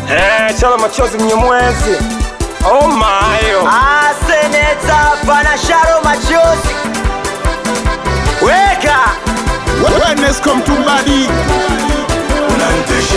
Eh, chala machozi mnyamwezi. Oh my. Ah, seneta pana sharo machozi weka Wellness come to body. unantisha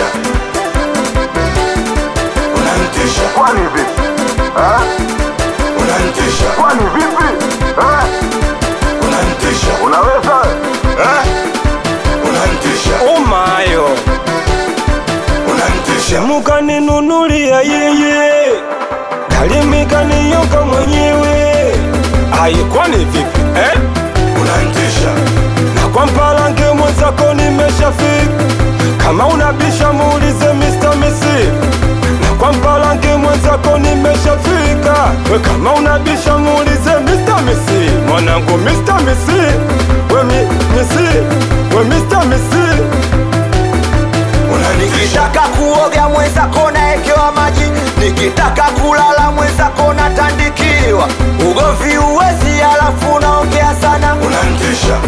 unantisha Kwani vipi? Ah? unantisha Kwani vipi? Ah? unantisha Unaweza? Eh? unantisha Oh my. unantisha Mukaninunulia yeye. Kalimikaniyoka mwenyewe. Ai, kwani vipi? Eh? unantisha na kwa mpalange mwenzako nimeshafika kama unabisha muulize Mr. Misi na kwa mpalange mwenzako nimeshafika we kama unabisha muulize Mr. Misi mwanangu Mr. Misi we mi, Misi we Mr. Misi unantisha nikitaka kuoga mwenzako naekewa maji nikitaka kulala mwenzako natandikiwa ugomvi uwezi alafu naongea sana unantisha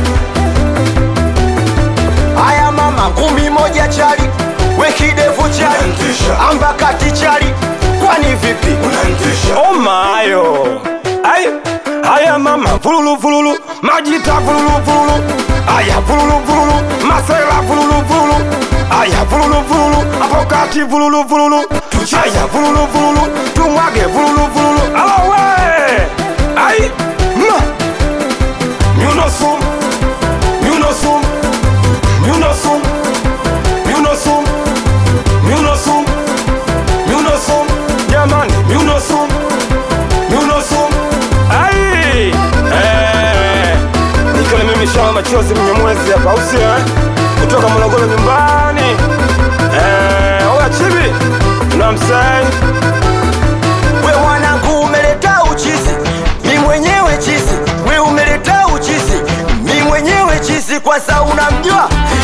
haya mama ngumi moja chali wekidevu chali unantisha amba kati chali kwani vipi unantisha oh mayo ay haya mama vululu vululu majita vululu vululu aya vululu vululu masela vululu vululu aya vululu vululu hapo kati vululu vululu aya vululu vululu tumwage vululu vululu alo we ay ma myunosum myunosum myunosum myunosum myunosum myunosum jamani myunosum myunosum ai eh nikiwa mimi shama machozi mnyamwezi hapa au sio eh? kutoka Morogoro nyumbani eh oya chibi unamsai we mwanangu umeleta uchizi mi mwenyewe chizi we umeleta uchizi mi mwenyewe chizi kwanza unamjua